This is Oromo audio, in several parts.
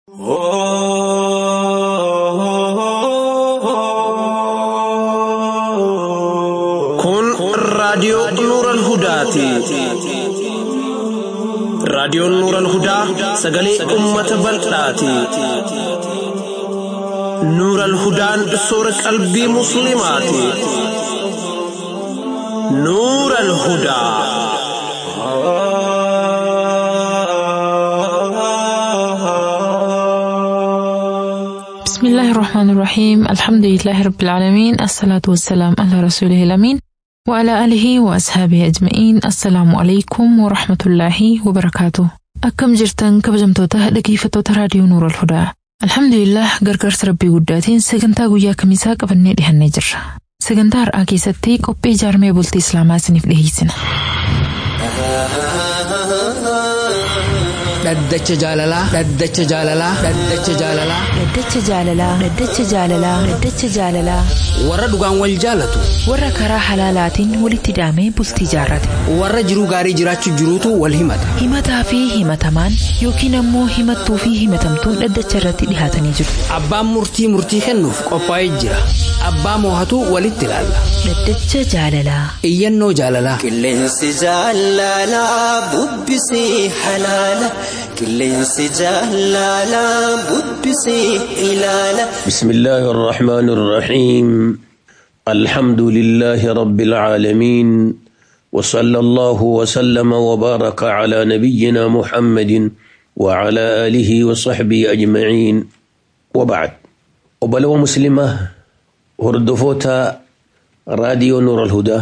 Kun raadiyoo Nuuran Hudaati. Raadiyoon Nuuran Hudaa sagalee uummata bal'aati. Nuuran Hudaan soora qalbii Musliimaati. Nuuran Hudaa. بسم الله الرحمن الرحيم الحمد لله رب العالمين الصلاة والسلام على رسوله الأمين وعلى آله وأصحابه أجمعين السلام عليكم ورحمة الله وبركاته أكم جرتن كبجمتوتا dhaggeeffattoota raadiyoo Nuur al-Hudaa Alhamdulillah gargaarsa rabbii guddaatiin sagantaa guyyaa kamisaa qabannee dhihannee jirra. Sagantaa har'aa keessatti qophii jaarmee bultii Islaamaa isiniif dhiyeessina. Dhaddacha jaalalaa. Dhaddacha jaalalaa. Dhaddacha jaalalaa. Dhaddacha jaalalaa. Dhaddacha jaalalaa. Dhaddacha jaalalaa. Warra dhugaan wal jaalatu. Warra karaa halaalaatiin walitti hidhamee bultii jaarrate. Warra jiruu gaarii jiraachuu jiruutu wal himata. Himataa fi himatamaan yookiin ammoo himattuu fi himatamtuun dhaddacha irratti dhihaatanii jiru. Abbaan murtii murtii kennuuf qophaa'ee jira. Abbaa moohatu walitti ilaalla. Dhaddacha jaalalaa. Iyyannoo jaalalaa. Qilleensi jaalalaa bubbisii halaala. Qilleensi jaalalaa bubbisii ilaala. بسم الله الرحمن الرحيم الحمد لله رب العالمين وصلى الله وسلم وبارك على نبينا محمد وعلى آله وصحبه أجمعين وبعد وبلو مسلمة هردفوتا راديو نور الهدى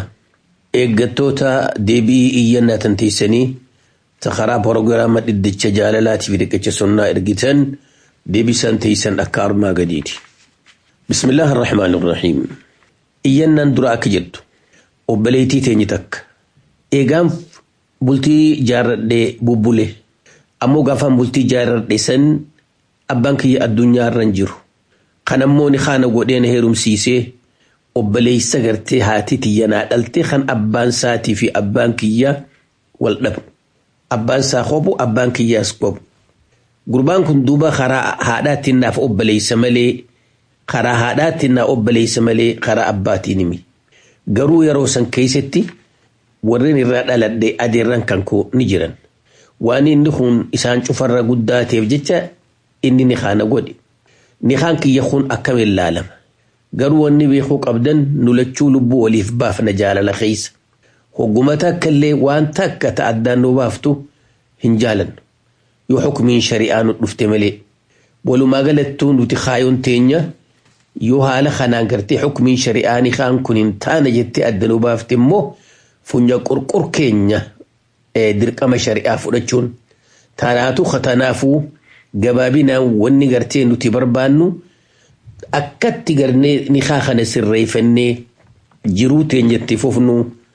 إيقتوتا ديبي إيانا تنتيسني تخرا بروغراما ددتش جالالاتي في دكتش سنة إرقتن ديبي سنتيسن أكار ما قديدي بسم الله الرحمن الرحيم إيانا دراك جد وبليتي تينيتك إيقام بلتي جاردي بوبولي أمو غافان بلتي جاردي سن أبانكي الدنيا رنجر خنموني خانا قدين هيروم سيسي obboleessa gartee haati tiyyanaa dhaltee kan abbaan saatii fi abbaan kiyyaa wal dhabu. Abbaan saa qobu abbaan kiyyaas qobu. Gurbaan kun duuba karaa haadhaatiin naaf obboleessa malee karaa haadhaatiin naaf obboleessa malee karaa abbaatiin himi. Garuu yeroo san keessatti warreen irraa dhaladhe adeerran kan koo ni jiran. Waan inni kun isaan cufarra guddaa ta'eef jecha inni ni kaana godhe. Ni kaan kiyya kun akkamiin laalama. garuu wanni beekuu qabdan nulachuu lubbuu waliif baafna jaalala keessa. Hogguma takka illee waan takka ta'addaan nu baaftu hin jaalannu. Yoo xukumiin shari'aa nu dhufte malee. Walumaa galattuu nuti kaayoon teenya yoo haala kanaan gartee xukumiin shari'aa ni kaan kun hin taane jettee adda nu baafte immoo funya qurqur keenya dirqama shari'aa fudhachuun. Tanaatu katanaafuu gabaabinaan wanni gartee nuti barbaannu. akkatti garnee ni kana sirreeffannee jiruu teenyatti fufnu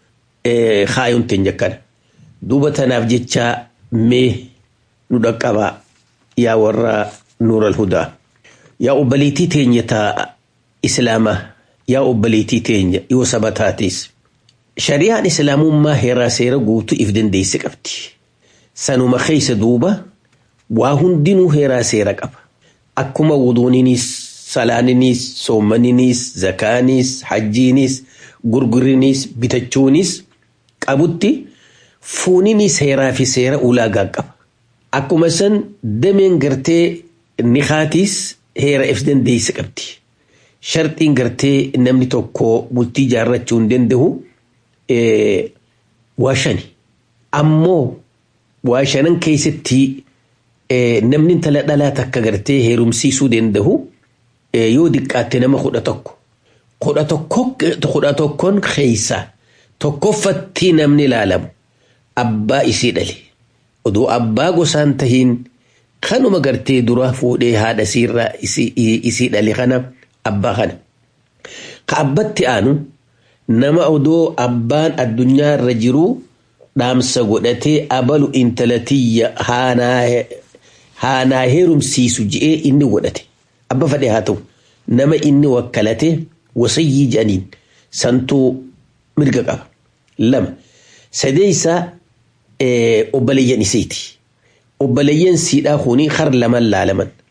kaayoon teenya kana. Duuba tanaaf jecha mee nu dhaqqabaa yaa warra nuural hudaa. Yaa obboleettii teenya taa islaamaa yaa obboleettii teenya yoo saba taates. Shari'aan islaamummaa heeraa seera guutuu if dandeesse qabdi. Sanuma keessa duuba waa hundinuu heeraa seera qaba. Akkuma wuduuninis salaaninis soomaninis zakaanis hajjiinis gurgurinis bitachuunis qabutti fuuninis heeraa fi seera ulaagaa qaba. Akkuma san dameen gartee nikaatiis heera if dandeesse qabdi. Sharxiin gartee namni tokko bultii jaarrachuu hin danda'u waa shani. Ammoo waa shanan keessatti namni intala dhalaa takka gartee heerumsiisuu danda'u. yoo diqqaatte nama kudha tokko. Kudha tokkoon keessa tokkoffatti namni ilaalamu abbaa isii dhale. Oduu abbaa gosaan tahiin kanuma gartee dura fuudhee haadha isiirraa isii dhale kana abbaa kana. Ka abbatti aanu nama odoo abbaan addunyaa irra jiru dhaamsa godhatee abalu intalatiyya haanaa heerumsiisu ji'ee inni godhate. abba fadhe haa ta'u nama inni wakkalate wasayyii jedhaniin santuu mirga qaba. Lama sadeessa obboleeyyan isiiti. Obboleeyyan siidhaa kuni har laman laalaman.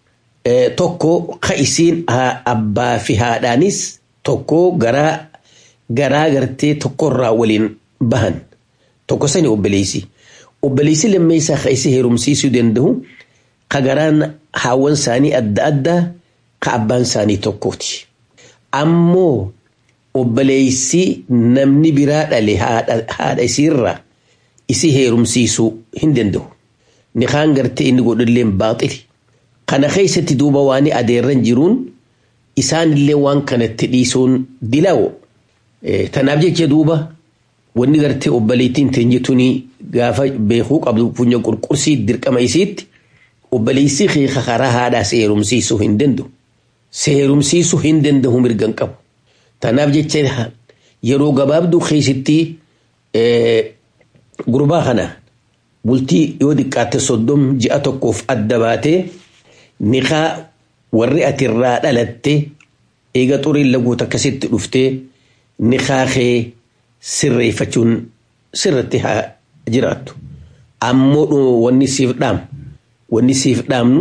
tokko ka isiin abbaa fi haadhaanis tokko garaa garaa gartee tokkorraa waliin bahan tokko sani obboleessi. Obboleessi lammeessaa ka isi heerumsiisuu danda'u ka garaan haawwan isaanii adda addaa ka abbaan isaanii tokkooti. Ammoo obboleessi namni biraa dhale haadha isiirraa isi heerumsiisuu hin danda'u. Ni kaan gartee inni godhullee baaxili. Kana keessatti duuba waan adeerran jiruun isaanillee waan kanatti dhiisuun dilaawo. Tanaaf jecha duuba wanni gartee obboleettiin teenyituun gaafa beekuu qabdu funyaan qurqursii dirqama isiitti obboleessi keeka karaa haadhaa seerumsiisuu hin danda'u. Seerumsiisuu hin danda'u mirgan qabu. Tanaaf jecha yeroo gabaabduu keessatti gurbaa kana bultii yoo xiqqaatte soddom ji'a tokkoof adda baatee niqaa warri ati irraa dhalatte eega xuriin laguut akkasitti dhuftee niqaa kee sirreeffachuun sirratti haa jiraattu. Ammoo wanni siif dhaam wanni siif dhaamnu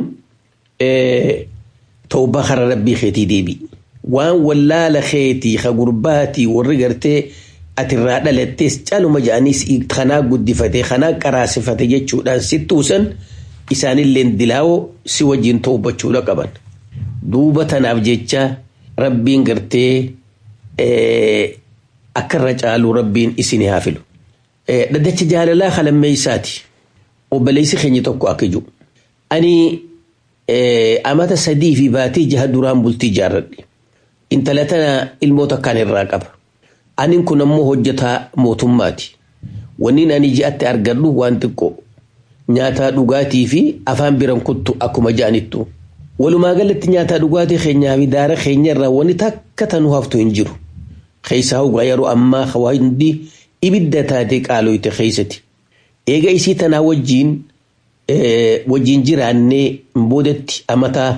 tawbaa karaa rabbii keetii deebi. Waan wallaala keetii ka gurbaatii warri gartee ati irraa dhalattees caluma jedhaniis kanaa guddifate kanaa qaraasifate jechuudhaan sittuusan isaanillee dilaawoo si wajjin tawbachuudha qaban. Duuba tanaaf jecha rabbiin gartee akka irra caalu rabbiin isin haa filu. Dhaddacha jaalalaa halammeessaati. Obboleessi keenya tokko akka jiru. Ani amata sadii fi baatii jaha duraan bultii ijaarradhe. Intala tana ilmoota kan irraa qaba. Ani kun ammoo hojjetaa mootummaati. Wanni ani ji'atti argadhu waan xiqqoo. Nyaataa dhugaatii fi afaan biran kuttu akkuma ja'anittu. Walumaa galatti nyaataa dhugaatii keenyaa fi daara keenya irraa wanni takka tanuu haftu hin jiru. Keessaa hoggaa yeroo ammaa hundi ibidda taatee qaaloyte keessatti. Eega isii tanaa wajjiin wajjiin jiraannee boodatti amataa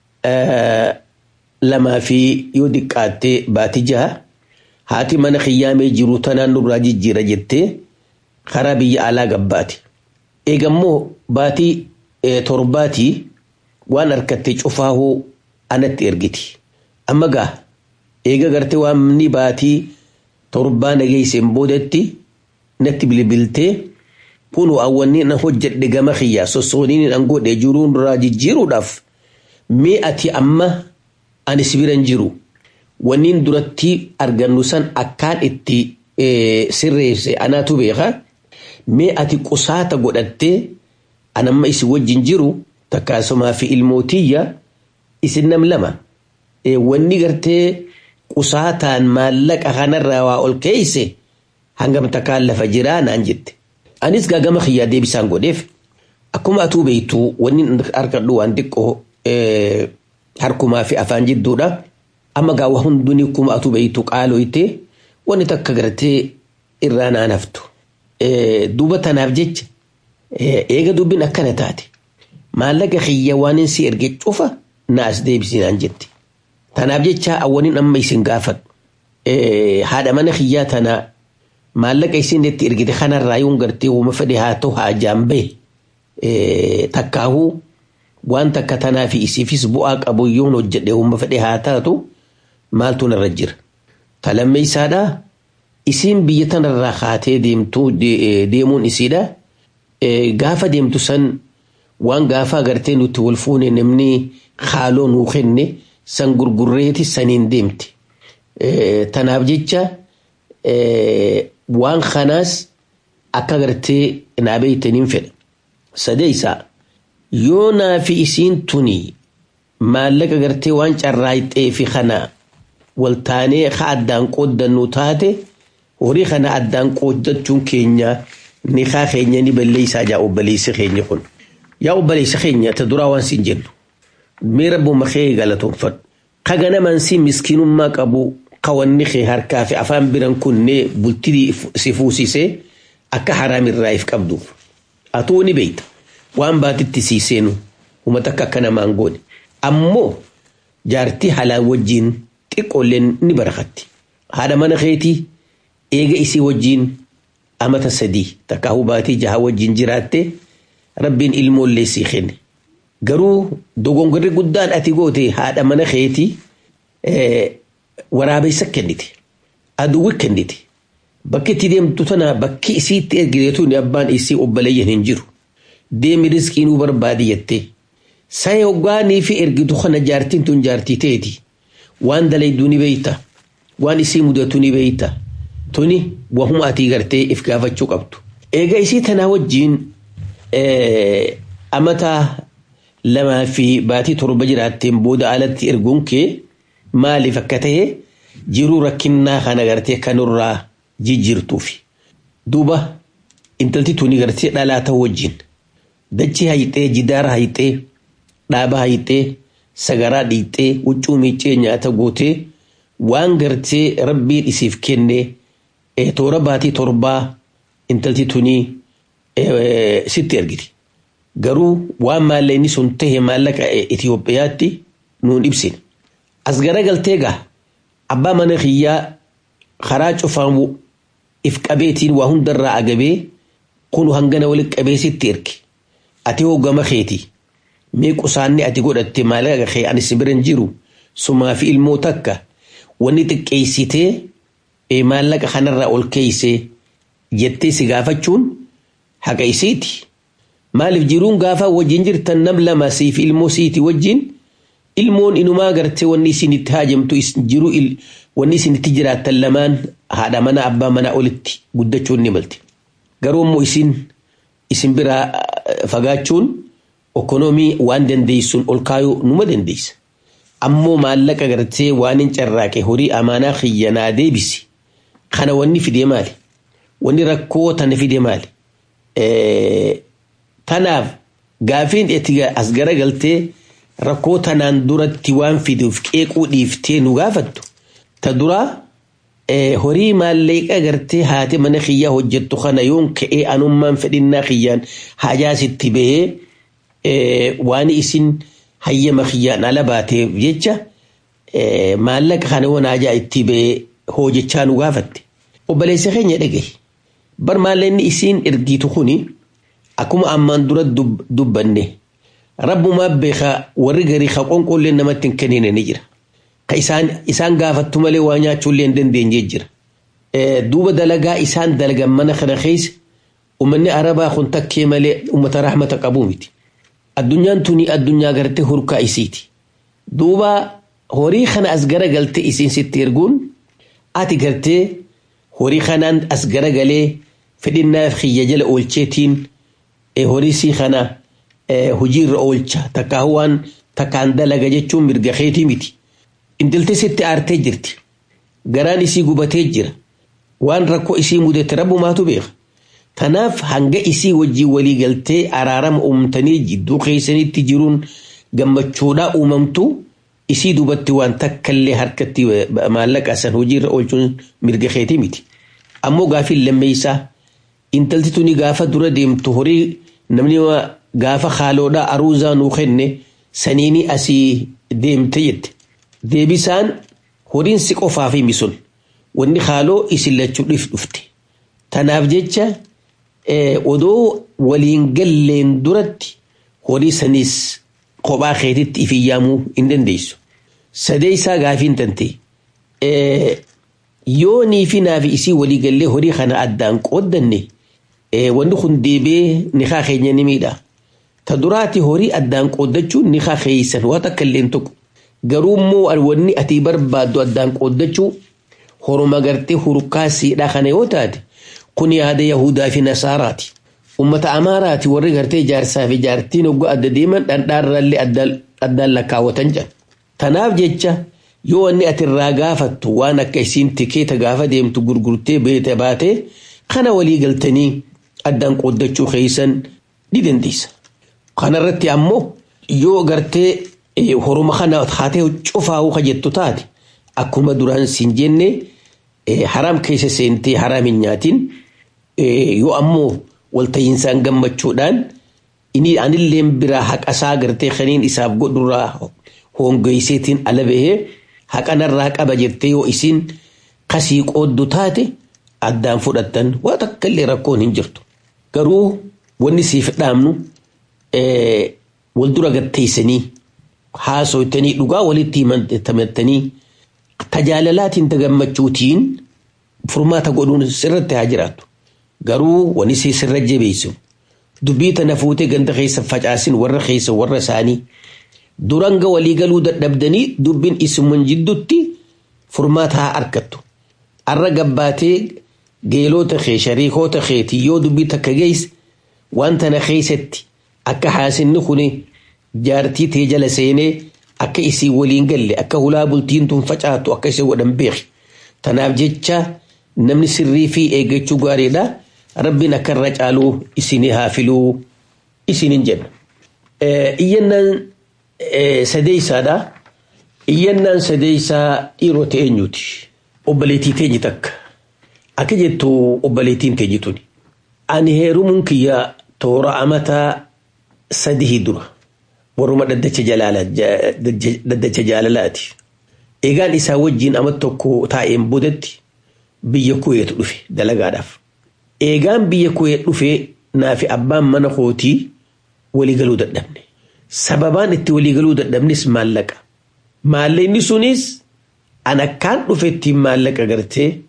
lamaa fi yoo xiqqaattee baatii jaha haati mana kiyyaamee jiru tanaan nurraa jijjiira jettee karaa biyya alaa gabbaati. Eegammoo baatii torbaatii waan harkattee cufaahuu anatti ergiti. Amma gaa eega gartee waan ni baatii torbaa nageesseen boodatti natti bilbiltee kun awwanni na hojjedhe gama kiyyaa sossooniin an godhe jiruun irraa jijjiiruudhaaf mee ati amma ani sibiran jiru wanniin duratti argannu san akkaan itti sirreesse anaatu beeka mee ati qusaata godhattee anamma isin wajjin jiru takkaasumaa fi ilmootiyya isin nam lama wanni gartee qusaataan maallaqa kanarraa waa ol keeyse hangam takkaan lafa jiraa naan jette. Anis gaagama kiyyaa deebisaan godheef akkuma atuu beektu wanni harkadhu waan xiqqoo harkumaa fi afaan jidduudha. Amma gaawwa hunduni akkuma atuu beektu qaaloyte wanni takka gartee irraa naan haftu. Duuba tanaaf jecha eega dubbiin akkana taate maallaqa kiyya waan si erge cufa naas deebisinaan jette. Tanaaf jecha awwaniin amma isin gaafadhu. Haadha mana kiyyaa tana maallaqa isin itti ergite kanarraa yoo gartee uuma fedhe haa ta'u haa jaambee takkaahuu waan takka tanaa fi isiifis bu'aa qabu yoo hojjedhe uuma fedhe haa taatu maaltu narra jira. Talammee isaadhaa isiin biyya tanarraa kaatee deemtuu deemuun isiidha. Gaafa deemtu san waan gaafa agartee nuti wal fuune namni haaloo nuu kenne san gurgurreeti saniin deemte. Tanaaf jecha waan kanaas akka agartee naa beeytaniin fedha. Sadeessaa yoo naa fi isiin tuni maallaqa agartee waan carraayxee fi kana waltaanee ka addaan qooddannu taate horii kana addaan qooddachuun keenya ni kaa keenya ni balleessaa jaa obboleessi keenya kun. Yaa obboleessa keenya ta duraa waan siin jennu. Mee rabbuma kee galatoonfadhu. Ka ganamaan si miskiinummaa qabu kawanni kee harkaa fi afaan biran kunnee bultii si fuusisee akka haraamirraa if qabduuf. Atuu ni beekta. Waan baatitti sii seenu uummata akka akka namaan goone. Ammoo jaartii halaan wajjiin xiqqoolleen ni barakatti. Haadha mana keetii eega isii wajjiin amata sadii takka hubaatii jaha wajjiin jiraatte rabbiin ilmoollee sii kenne. garuu dogongorri guddaan ati goote haadha mana keetii waraabessa kennite aduwwi kennite bakki itti deemtu tana bakki isiitti ergiteetuun abbaan isii obboleeyyan hin jiru deemi riskii nuu barbaadi jettee saya hoggaanii fi ergitu kana jaartiin tun jaartii teeti waan dalayduu ni beeyta waan isii mudatu ni beeyta tuni wahuma atii gartee if gaafachuu qabdu eega isii tanaa wajjiin amata lamaa fi baatii torba jiraatteen booda alatti erguun kee maaliif akka ta'e jiruu rakkinnaa kana gartee kanurraa jijjiirtuufi duuba intalti tuni gartee dhalaa ta'uu wajjin dachi hayixee jidaara hayixee dhaaba hayixee sagaraa dhiixee huccuu miicee nyaata gootee waan gartee rabbiin isiif kenne toora baatii torbaa intalti tunii sitti ergiti. Garuu waan maallaqni sun tahe maallaqa Itoophiyaatti nuun ibsine. As garagaltee gaa abbaa mana kiyyaa karaa cufaan if qabeetiin waa hundarraa agabee kun hangana walitti qabee sitti erge. Ati hoggama keeti. Mee qusaanni ati godhatte maallaqa kee ani si biran jiru sumaa fi ilmoo takka wanni xiqqeessitee maallaqa kanarraa ol keeysee jettee si gaafachuun haqa isiiti. Maaliif jiruun gaafa wajjin jirtan nam lama siif ilmoo siiti wajjin ilmoon inumaa gartee wanni isin itti haajamtu jiru wanni isin itti jiraattan lamaan haadha mana abbaa manaa olitti guddachuun ni malte. Garuu immoo isin isin biraa fagaachuun ekonoomii waan dandeessuun ol kaayuu numa dandeessa. Ammoo maallaqa gartee waan hin carraaqe horii amaanaa xiyyanaa deebisi. Kana wanni fidee maali? Wanni rakkoo tana fidee maali? Tanaaf gaafiin itti as garagaltee rakkoo tanaan duratti waan fiduuf qeequu dhiiftee nu gaafattu. Ta duraa horii maallaqa gartee haati mana kiyyaa hojjettu kana yoon ka'ee anummaan fedhinnaa kiyyaan hajaasitti bahee waan isin hayyama kiyyaan ala baateef jecha maallaqa kana waan hajaa itti bahee hojjechaa nu gaafatte. Obboleessa keenya dhagaye. Bar maallaqni isiin ergitu kuni akkuma ammaan dura dubbanne rabbumaa beekaa warri garii ka qonqollee namatti hin kennine ni jira. Ka isaan gaafattu malee waa nyaachuullee hin dandeenye jira. Duuba dalagaa isaan dalagan mana kana keessa uummanni arabaa kun takkee malee uummata rahmata qabu miti. Addunyaan tuni addunyaa gartee hurkaa isiiti. Duuba horii kana as garagaltee isiin sitti erguun ati gartee horii kanaan as garagalee fedhinnaaf xiyya jala oolcheetiin horii sii kana hojiirra oolcha takkaa waan takkaan dalaga jechuun mirga keetii miti. Intalti sitti aartee jirti. Garaan isii gubatee jira. Waan rakkoo isii mudate rabbumaatu beeka. Tanaaf hanga isii wajjii walii galtee araarama uumtanii jidduu keessanitti jiruun gammachuudhaa uumamtu isii dubatti waan takkallee harkatti maallaqa san hojiirra oolchuun mirga keetii miti. Ammoo gaafiin lammeessaa intalti tuni gaafa dura deemtu horii namni gaafa haaloodhaa aruuzaa nuu kenne saniini asii deemte jette. Deebisaan horiin si qofaaf himi sun wanni haaloo isin lachuu dhufte. Tanaaf jecha odoo waliin galleen duratti horii saniis kophaa keetitti ifiyyaamuu hin dandeessu. Sadeessaa gaafiin tante yoo niifi naafi isii walii gallee horii kana addaan qooddanne wanni kun deebee nikaa keenya ni miidha. Ta duraati horii addaan qooddachuun nikaa keeysan waa takka illeen tokko. Garuu immoo wanni ati barbaaddu addaan qooddachuu horuma gartee hurkaa siidhaa kana yoo taate kun yaada Yahudaa fi Nasaaraati. Uummata Amaaraati warri gartee jaarsaa fi jaartiin hoggaa adda deeman dhandhaarraallee addaan lakkaawwatan jedha. Tanaaf jecha yoo wanni ati irraa gaafattu waan akka isiin tikeeta gaafa deemtu gurgurtee beete baate kana walii galtanii addaan qooddachuu keeysan ni dandeessa. Kanarratti ammoo yoo gartee horuma kana haatee cufaa'uu ka jettu taate akkuma duraan siin jenne haraam keessa seentee haraam hin nyaatin yoo ammoo walta'iinsaan gammachuudhaan inni anilleen biraa haqasaa gartee kaniin isaaf godhurraa hongeesseetiin ala bahee haqanarraa qaba jettee yoo isin kasii qooddu taate addaan fudhattan waa takka illee rakkoon hin jirtu. Garuu wanni siif dhaamnu wal dura gatteessanii haasoytanii dhugaa walitti himattanii tajaalalaatiin tagammachuutiin furmaata godhuun sirratti haa jiraatu. Garuu wani si sirra jabeessu dubbii tana fuutee ganda keessa facaasin warra keessa warra isaanii duranga walii galuu dadhabdanii dubbiin isuman jiddutti furmaata haa argattu. Arra gabbaatee geelota kee shariikoota keetii yoo dubbii takka geesse waan tana keessatti akka haasinni kuni jaartii tee jala seenee akka isii waliin galle akka hulaa bultiin tun facaatu akka isii godhan beeki. Tanaaf jecha namni sirrii fi eeggachuu gaariidha. Rabbiin akka irra caaluu isinii haa filuu isiniin jenna. Iyyannaan sadeessaadha. Iyyannaan sadeessaa dhiirota eenyuti? Obboleettii teenye takka. Akka jettu obboleettiin teenye tuni. Ani heerumuun kiyya toora amataa sadii dura. Warruma daddacha jaalalaati. Eegaan isaa wajjin ama tokko taa'een boodatti biyya kuweetu dhufe dalagaadhaaf. Eegaan biyya kuwee dhufe naafi abbaan mana kootii waliigaluu dadhabne. Sababaan itti waliigaluu dadhabnes maallaqa. Maallaqni sunis an akkaan dhufetti maallaqa gartee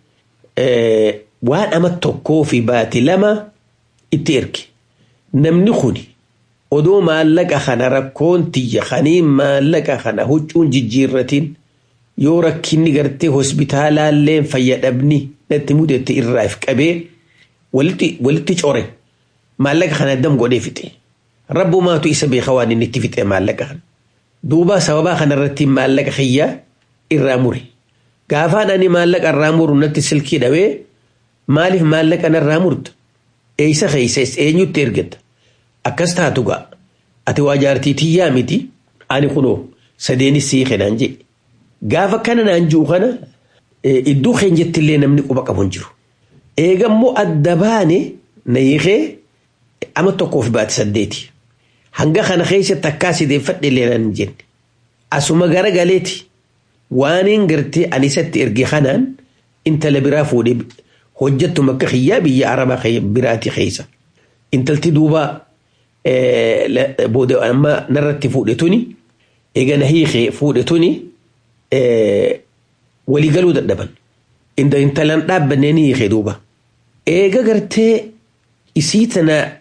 waan ama tokkoo fi baati lama itti erge. Namni kuni odoo maallaqa kana rakkoon tiyya kaniin maallaqa kana huccuun jijjiirratiin yoo rakkinni gartee hospitaalaallee fayyadhabni natti mudate irraa if qabee walitti core maallaqa kana dam godhee fixe. Rabbumaatu isa beeka waan inni itti fixe maallaqa kana. Duuba sababaa kanarratti maallaqa kiyya irraa mure. Gaafaan ani maallaqa irraa muru natti silkii dhawee maaliif maallaqa narraa murta? Eeysa keeyses eenyutti ergata? Akkas taatu ga'a. Ati waa jaartii tiyyaa miti ani kunoo sadeenis sii kenaan jedhe. Gaafa kana naan jiru kana iddoo keenya jettillee namni quba qabu hin jiru. Eegammoo adda baane na hiikee ama tokkoof baate saddeeti. Hanga kana keessatti akkaa sideeffadhe illee naan jenne. Asuma gara galeeti waaniin gartee ani isatti erge kanaan intala biraa fuudhee hojjattu makka xiyyaa biyya arabaa biraati keessa. Intalti duuba booda amma narratti fuudhe tuni eega na hiikee fuudhe tuni waliigaluu dadhaban. Intalan dhaabbannee ni hiikee duuba. Eega gartee isii tana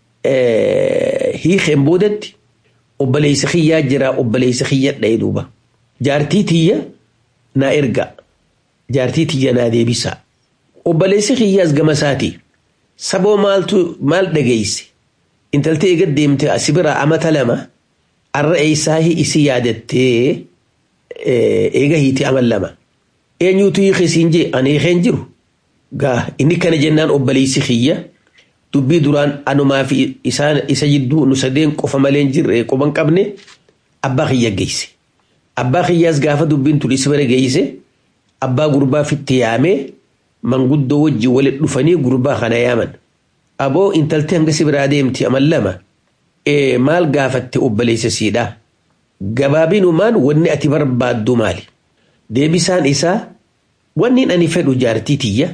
hiikeen boodatti obboleessa kiyyaa jira obboleessa kiyya dha'ee duuba. Jaartii tiyya naa erga. Jaartii tiyya naa deebisa. Obboleessi kiyyaas gama isaati. Saboo maaltu maal dhageesse? Intalti eega deemte asi biraa amata lama arra eessaa isi yaadattee eega hiiti amal lama. Eenyuutu hiikisiin jee ani hiikeen jiru. Gaa inni kana jennaan obboleessi kiyya dubbii duraan anumaa fi isa jidduu nu sadeen qofa malee hin jirre qoban qabne abbaa kiyya geesse. Abbaa kiyyaas gaafa dubbiin tun isa bira geesse abbaa gurbaa fitti yaamee manguddoo wajjin walitti dhufanii gurbaa kana yaaman. Aboo intalti hanga si biraa deemti amal lama maal gaafatte obboleessa siidhaa. Gabaabinumaan wanni ati barbaaddu maali? Deebisaan isaa wanni ani fedhu jaartii tiyya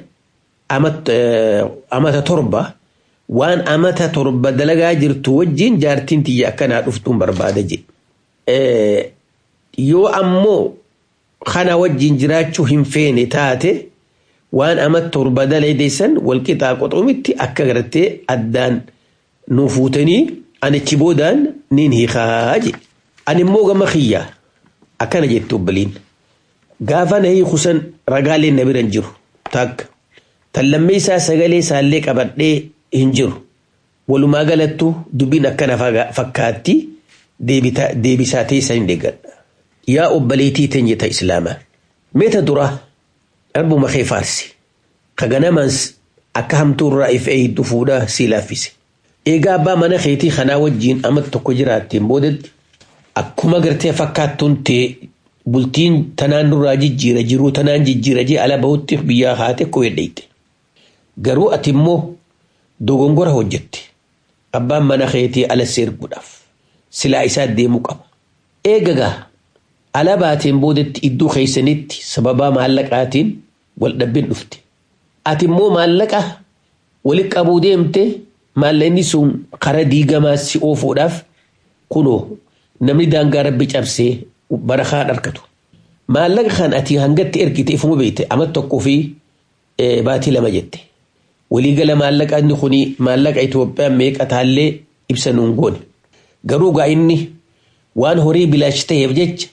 amata torba waan amata torba dalagaa jirtu wajjin jaartiin tiyya akkanaa dhuftuun barbaada jedhe. Yoo ammoo kana wajjin jiraachuu hin feene taate waan amata torba dalageessan walqixaa qoxumitti akka gartee addaan nu fuutanii anichi boodaan niin hiikaa jedhe. Ani immoo gama kiyyaa akkana jette obboliin. Gaafa na hiikusan ragaaleen na biran jiru takka. Tallammee isaa sagalee isaallee qabadhee hin jiru. Walumaa galattu dubbiin akkana fakkaatti deebisaa teessan hin deeggadha. Yaa obboleettii teenyeta Islaamaa. Meeta duraa arbuma kee faarsi. Ka ganamaans akka hamtuurraa if eeyiddu fuudhaa sii laaffise. Eegaa abbaa mana keetii kanaa wajjin amata tokko jiraatteen boodatti akkuma gartee fakkaattuun ta'e bultiin tanaan nurraa jijjiira jiruu tanaan jijjiira jee ala bahutti biyyaa haate koo hedheeyte. Garuu ati immoo dogongora hojjette. Abbaan mana keetii ala seerguudhaaf silaa isaa deemuu qaba. Eegagaa ala baateen boodatti iddoo keessanitti sababaa maallaqaatiin wal dhabbiin dhufte. Ati immoo maallaqa walitti qabuu deemte maallaqni sun karaa diigamaa si oofuudhaaf kunoo namni daangaa rabbi cabsee barakaa dharkatu. Maallaqa kan ati hangatti ergite ifuma beekte amma tokkoo fi baatii lama jette. Waliigala maallaqa inni kuni maallaqa Itoophiyaa meeqa taallee ibsa nuun goone. Garuu gaa inni waan horii bilaash ta'eef jecha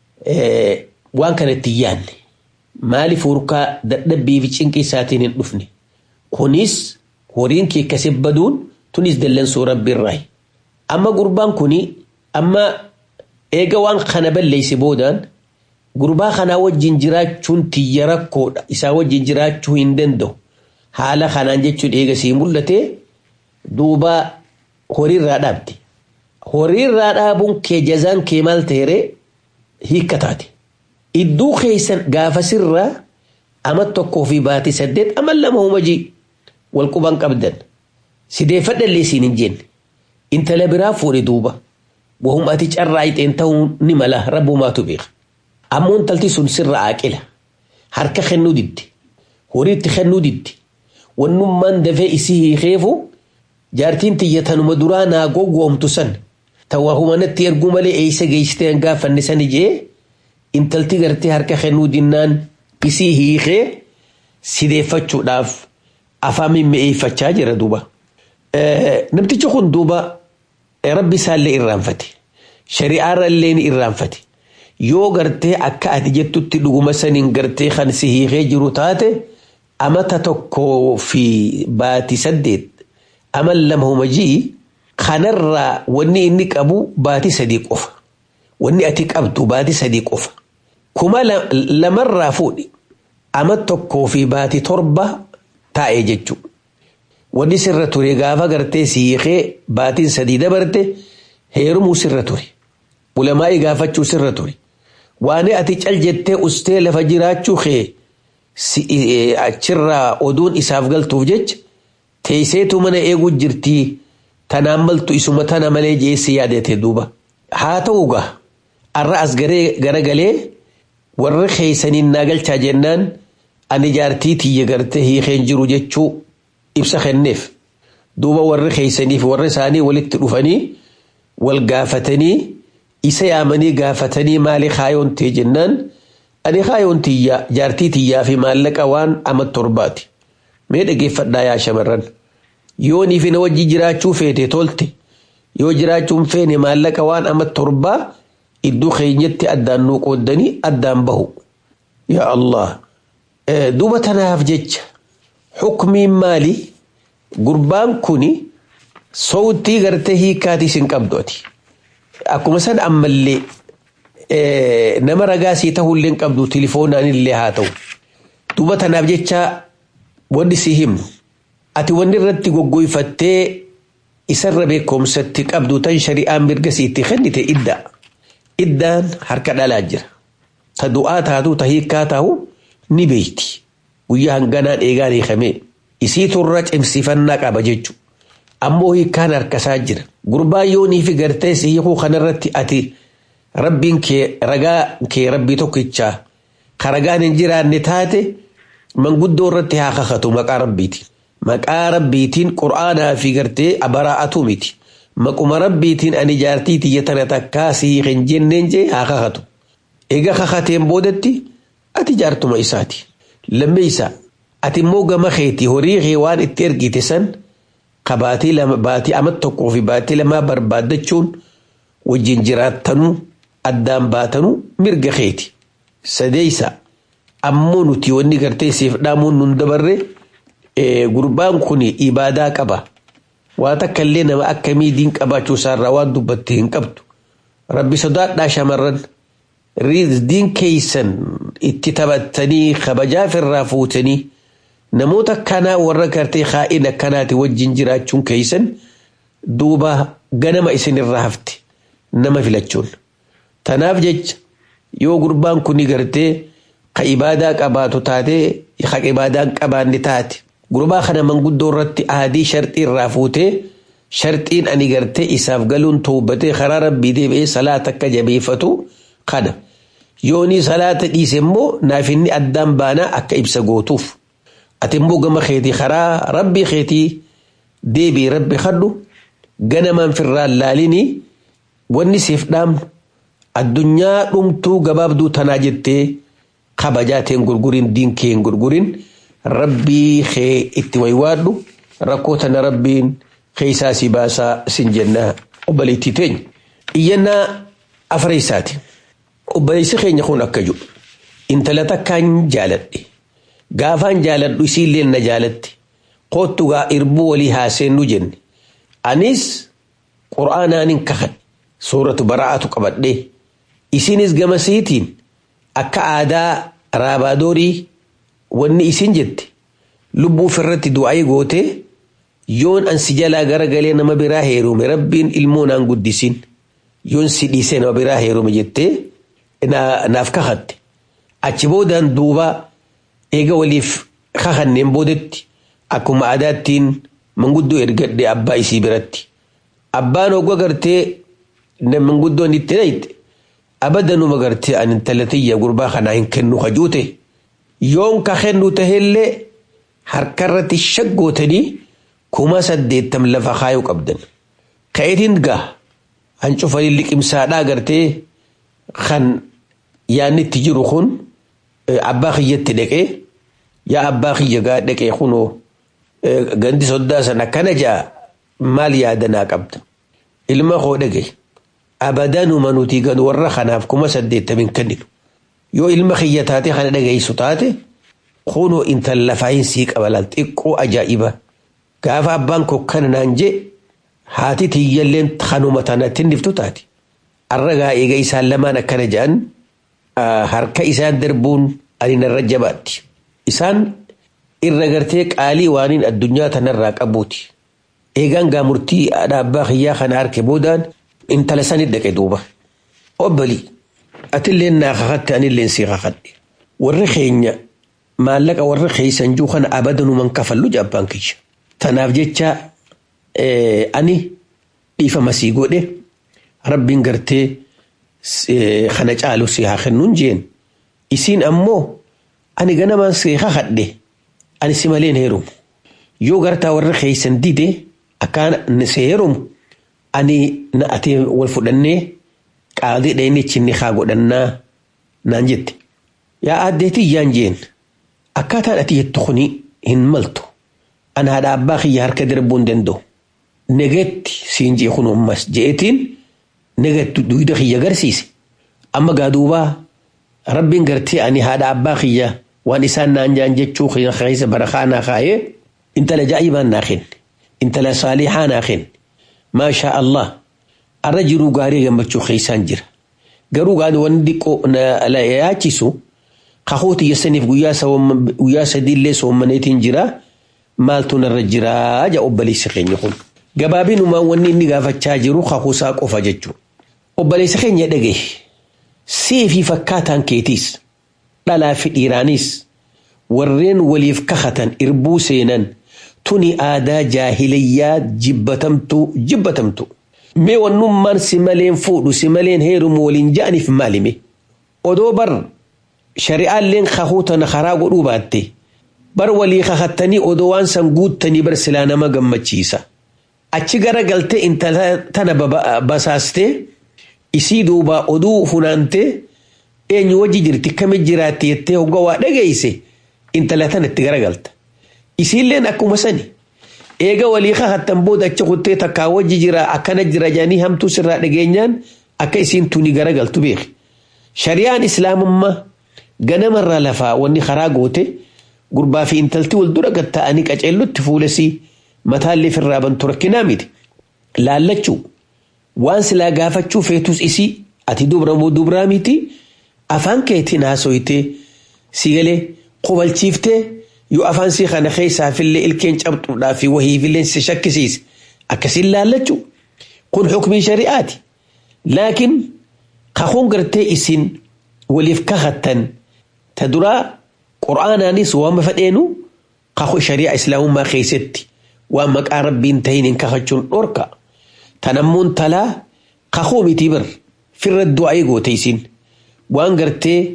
waan kanatti hin yaadne. Maaliif hurkaa dadhabbii fi cinqii isaatiin hin dhufne? Kunis horiin kee akkasii baduun tunis dallansuu rabbi irraayi. Amma gurbaan kuni amma eega waan kana balleessi boodaan gurbaa kanaa wajjin jiraachuun tiyya rakkoodha. Isaa wajjin jiraachuu hin danda'u. Haala kanaan jechuun eega sii mul'ate duuba horiirraa dhaabde. Horiirraa dhaabuun kee jazaan kee maal ta'ere hiikka taate. Idduu keessan gaafa sirraa ama tokkoo fi baatii saddeet ama lama humajii wal quban qabdan. Sideeffadhallee siin hin jenne. Intala biraa fuudhe duuba. Wahum ati carraa ixeen ta'uu ni mala rabbumaatu beeka. Ammoo intalti sun sirra aaqila. Harka kennuu didde. Horiitti kennuu didde. Wannummaan dafee isii hiikeefu jaartiin tiyya tanuma duraa naa gowwoomtu san. Tawaa humanatti erguu malee eeysa geessitee gaafanne sani jee intalti gartee harka kennuu dinnaan isii hiikee sideeffachuudhaaf afaan mimmi'eeffachaa jira duuba. Namtichi kun duuba rabbi isaallee irraanfate. Shari'aarra illee ni irraanfate. Yoo gartee akka ati jettutti dhuguma saniin gartee kan si hiikee jiru taate amata tokkoo fi baatii saddeet ama lama humajii kanarraa wanni inni qabu baatii sadii qofa. Wanni ati qabdu baatii sadii qofa. Kuma lamarraa fuudhi ama tokkoo fi baatii torba taa'ee jechuudha. Wanni sirra ture gaafa gartee si hiikee baatiin sadii dabarte heerumuu sirra ture. Ulamaa'ii gaafachuu sirra ture. Waan ati cal jettee ustee lafa jiraachuu kee achirraa oduun isaaf galtuuf jecha teesseetu mana eeguu jirtii tanaan maltu isuma tana malee jeessi yaadate duuba. Haa ta'u gaa arra as garagalee warri keeysaniin naa galchaa jennaan ani jaartii tiyya gartee hiikeen jiru jechuu ibsa kenneef. Duuba warri keeysaniif warri isaanii walitti dhufanii wal gaafatanii isa yaamanii gaafatanii maali kaayoon ta'e jennaan ani kaayoon tiyyaa jaartii tiyyaa fi maallaqa waan ama torbaati. Mee dhageeffadhaa yaa shamarran. Yoo niif na wajji jiraachuu feete tolte yoo jiraachuun feene maallaqa waan ama torbaa iddoo keenyatti addaan nuu qooddanii addaan bahu. Yaa Allah. Duuba tanaaf jecha xukmiin maali? Gurbaan kuni sowtii gartee hiikaatis hin qabdu ati. Akkuma san ammallee nama ragaa sii ta'uullee hin qabdu tilifoonaan illee haa ta'u. Duuba tanaaf jecha wanni si himnu. Ati wanni irratti goggoyfattee isarra beekumsatti qabdu tan shari'aan mirga siitti kennite idda. Iddaan harka dhalaa jira. Ta du'aa taatu ta hiikaa taa'u ni beeyti. Guyyaa hanganaan eegaan hiikamee. Isii turra cimsifannaa qaba jechuudha. Ammoo hiikaan harkasaa jira. Gurbaan yoonii fi gartee si hiikuu kanarratti ati rabbiin kee ragaa kee rabbii tokkichaa ka ragaan hin jiraanne taate manguddoo irratti haa kakatu maqaa rabbiitiin. Maqaa rabbiitiin qura'aanaa fi gartee abaraa'atu miti. Maquma rabbiitiin ani jaartii tiyya tana takkaa si hiiken jenneen jee haa kakatu. Egaa kakateen boodatti ati jaartuma isaati. Lammeessa ati immoo gama keetii horii kee waan itti ergite san ka baatii lama baatii ama tokkoo fi baatii lamaa barbaaddachuun wajjin jiraattanuu addaan baatanuu mirga keeti. Sadeessa ammoo nuti wanni gartee siif dhaamuun nun dabarre gurbaan kun ibaadaa qaba. Waa takka illee nama akkamii diin qabaachuu isaarraa waan dubbatte hin qabdu. Rabbi sodaadhaa shamarran diin keeysan itti taphattanii kabajaaf irraa fuutanii namoota akkanaa warra gartee kaa'in akkanaati wajjin jiraachuun keeysan duuba ganama isinirraa hafte nama filachuun. Tanaaf jecha yoo gurbaan kun gartee ka ibaadaa qabaatu taate ka ibaadaan qabaanne taate gurbaa kana manguddoo irratti aadii sharxii irraa fuutee sharxiin ani gartee isaaf galuun tuubbatee karaa rabbii deebi'ee salaata akka jabeeffatu kana. Yoonii salaata dhiise immoo naaf inni addaan baanaa akka ibsa gootuuf. Ati immoo gama keetii karaa rabbii keetii deebii rabbi kadhu ganamaan firraan laalinii wanni siif dhaamnu addunyaa dhumtuu gabaabduu tanaa jettee kabajaateen gurgurin diinkeen gurgurin rabbii kee itti waywaadhu rakkoo tana rabbiin keeysaa si baasaa sin jennaa obboleettii teenya iyyannaa afreessaati obboleessi keenya kun akka jiru intala takkaan jaaladhe gaafaan jaaladhu isiillee na jaalatte koottu gaa irbuu walii haaseennu jenne anis qur'aanaanin kakadhe suuratu bara'aatu qabadhee isinis gamasiitiin akka aadaa raabaadorii wanni isin jette lubbuu ofirratti du'aa gootee yoon an si jalaa garagalee nama biraa heerume rabbiin ilmoo naan guddisin yoon si dhiisee nama biraa heerume jettee naaf kakatte achi boodaan duuba eega waliif kakanneen boodetti akkuma aadaattiin manguddoo ergadhe abbaa isii biratti abbaan ogwa gartee manguddoon itti dhayte abadanuma gartee an intala tiyya gurbaa kanaa hin kennu kajuute yoon ka kennu tahellee harkarratti shaggootanii kuma saddeettam lafa kaayuu qabdan ka'eetiin gaa an cufanii liqimsaadhaa gartee kan yaanni itti jiru kun abbaa kiyyatti dhaqee yaa abbaa kiyya gaa dhaqee kunoo gandi soddaa sana kana jaa maal yaadanaa qabda ilma koo dhage abadanuma nuti gan warra kanaaf kuma saddeettamin kenninu yoo ilma kiyya taate kana dhageessu taate kunoo intal lafaayin sii qabalaan xiqqoo ajaa'iba gaafa abbaan koo kana naan jee haati tiyyalleen kanuma tanatti niftu taate arragaa eega isaan lamaan akkana jedhan harka isaan darbuun ani narra jabaatti isaan irra gartee qaalii waaniin addunyaa tanarraa qabuuti eegaan gaa murtii abbaa kiyyaa kana harke boodaan intala sanit dhaqe duuba obbali atilleen naa kakatte anilleen sii kakadhe warri keenya maallaqa warra keeysan juu kana abadanuman kafallu jabbaan kiyya tanaaf jecha ani dhiifama sii godhe rabbiin gartee kana caalu si haa kennuun jeen isiin ammoo ani ganamaan si kakadhe ani si maleen heerumu yoo gartaa warra keeysan dide akkaan si heerumu ani na ati wal fudhannee qaadii dhayni chinni haa godhannaa naan jette yaa addeetii yaan jeen akkaataan ati jettu kuni hin maltu an haadha abbaa kiyya harka darbuu hin danda'u negetti siin jee kun ammas jeetiin negetti duyda kiyya garsiise amma gaaduubaa rabbiin gartee ani haadha abbaa kiyya waan isaan naan jaan jechuu keessa barakaa naa kaayee intala jaa'ibaan naa kenne intala saalihaa naa kenne maashaa allah arra jiruu gaarii gammachuu keessaan jira garuu gaani wanni diqqoo na yaachisu kahooti yessaniif guyyaa sadiillee soommaneetiin jira maaltu narra jiraa ja obboleessi keenya kun gabaabinumaan wanni inni gaafachaa jiru kahuusaa qofa jechuudha obboleessi keenya dhagaye seefii fakkaataan keetiis dhalaa fi dhiiraanis warreen waliif kakatan irbuu seenan tuni aadaa jaahilayyaa jibbatamtu jibbatamtu mee wannummaan si maleen fuudhu si maleen heerumu waliin ja'aniif maalime odoo bar shari'aalleen kahuutana karaa godhuu baatte bar walii kakattanii odoo waan san guuttanii bar silaa nama gammachiisa achi gara galtee intala tana basaastee isii duuba oduu funaantee eenyu wajji jirti kami jiraatti jettee hogga waa dhageeyse intala tana itti garagalta isiilleen akkuma sani eega walii kakattan booda achi kuttee takkaa wajji jira akkana jira jedhanii hamtuu sirraa dhageenyaan akka isiin tuni garagaltu beeki shari'aan islaamummaa ganamarraa lafaa wanni karaa goote gurbaa fi intalti wal dura gatta'anii qaceellotti fuulesii mataallee firraa bantu rakkinaa miti laallachuu waan silaa gaafachuu feetus isii ati dubra moo dubraa miti afaan keetiin haasoytee si galee qobalchiiftee yoo afaan sii kana keessaafillee ilkeen cabxuudhaa fi wahiifillee si shakkisiise akkasiin laallachuu kun xukmii shari'aati laakiin kakuun gartee isin waliif kakattan ta duraa qur'aanaanis waan fadheenu kakuu shari'a islaamummaa keessatti waan maqaa rabbiin tahin hin kakachuun dhorka tanammuun talaa kakuu miti bir firra du'aa goote isin waan gartee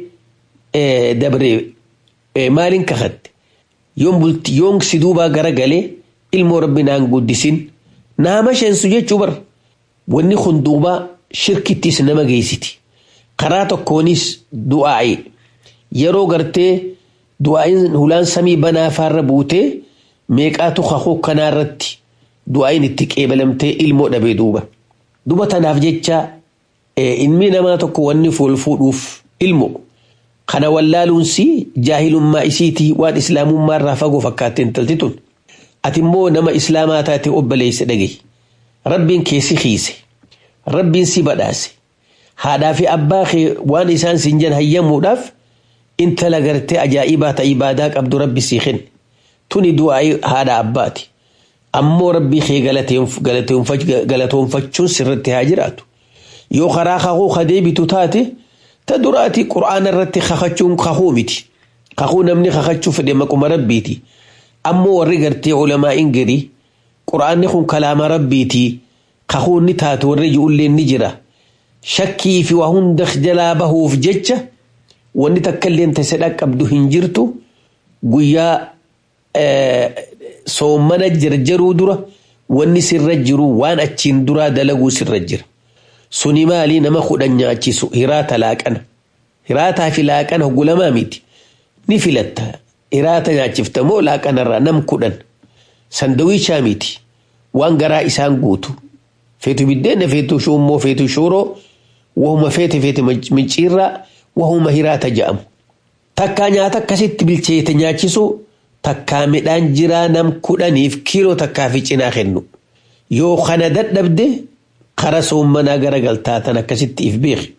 dabre maaliin kakatte yoon bulti yoon si duubaa gara galee ilmoo rabbi naan guddisin naama sheensu jechuu bar wanni kun duubaa shirkittis nama geessiti karaa tokkoonis du'aa'i yeroo gartee du'aa'iin hulaan samii banaa faarra buutee meeqaatu kakuu kanaarratti du'aa'iin itti qeebalamtee ilmoo dhabee duuba duba tanaaf jecha ilmi namaa tokko wanni fool fuudhuuf ilmo kana wallaaluunsi jaahilummaa isiitii waan islaamummaa irraa fagoo fakkaatte intalti tun ati immoo nama islaamaa taate obboleessa dhagahi rabbiin keessi hiise rabbiin si badhaase haadhaa fi abbaa kee waan isaan siin jan hayyamuudhaaf intala gartee ajaa'ibaa ta ibaadaa qabdu rabbi sii kenne tuni du'aa haadha abbaati ammoo rabbii kee galatoonfachuun sirratti haa jiraatu yoo karaa kakuu kadeebitu taate ta duraati qura'aana irratti kakachuun kakuu miti kakuu namni kakachuu fedhe maquma rabbiiti ammoo warri gartee ulamaa'iin gadi qura'aanni kun kalaama rabbiiti kakuu ni taate warri ijoolleen ni jira shakkii fi waa hunda jalaa bahuuf jecha wanni takka illee tase dhaqqabdu hin jirtu guyyaa soommana jarjaruu dura wanni sirra jiru waan achiin duraa dalaguu sirra jira. Suni maalii nama kudhan nyaachisu hiraata laaqana. Hiraataa fi laaqana hogulamaa miti. Ni filatta. Hiraata nyaachifta moo laaqanarraa nam kudhan. Sandawiichaa miti. Waan garaa isaan guutu. Feetu biddeena feetu shummoo feetu shooroo wahuma feete feete micciirraa wahuma hiraata jedhamu. Takkaa nyaata akkasitti bilcheete nyaachisu takkaa midhaan jiraa nam kudhaniif kiiloo takkaa fi cinaa kennu. Yoo kana dadhabde kara soommanaa garagaltaa tan akkasitti if beeki.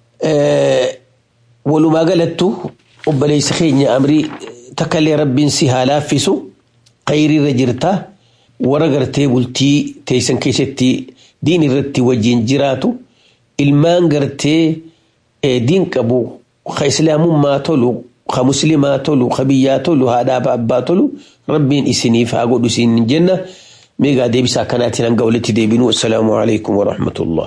Walumaa galattu obboleessa keenya amrii takkallee rabbiin si haa laaffisu khayriirra jirta warra gartee bultii teessan keessatti diin irratti wajjin jiraatu ilmaan gartee diin qabu ka islaamummaa tolu ka muslimaa tolu ka biyyaa tolu haadhaa abbaa tolu rabbiin isiniif haa godhu isin jenna. ميغا ديبسا كانت ننقى ولتي ديبنو السلام عليكم ورحمة الله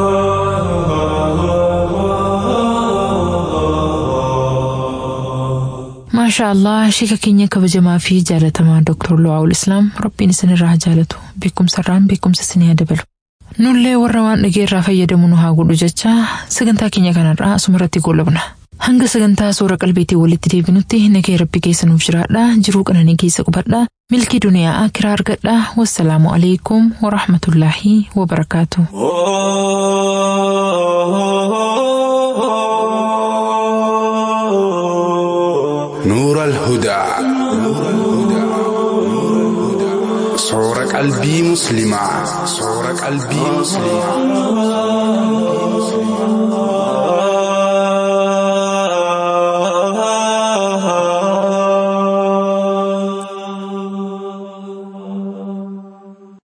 ما شاء الله شيكا كينيا كبجما في جالة مع دكتور لواء الإسلام ربي نسن الراه جالته بكم سران بكم سسنيا دبل nullee warra waan dhageerraa fayyadamu nu haa godhu jecha sagantaa keenya kanarraa asumarratti goolabna hanga sagantaa suura qalbeetii walitti deebinutti nagee rabbi keessa nuuf jiraadha jiruu qananii keessa qubadha milkii duniyaa akiraa argadha wassalaamu alaikum warahmatullaahi wabarakaatu. نور الهدى صور قلبي مسلمة صور قلبي مسلمة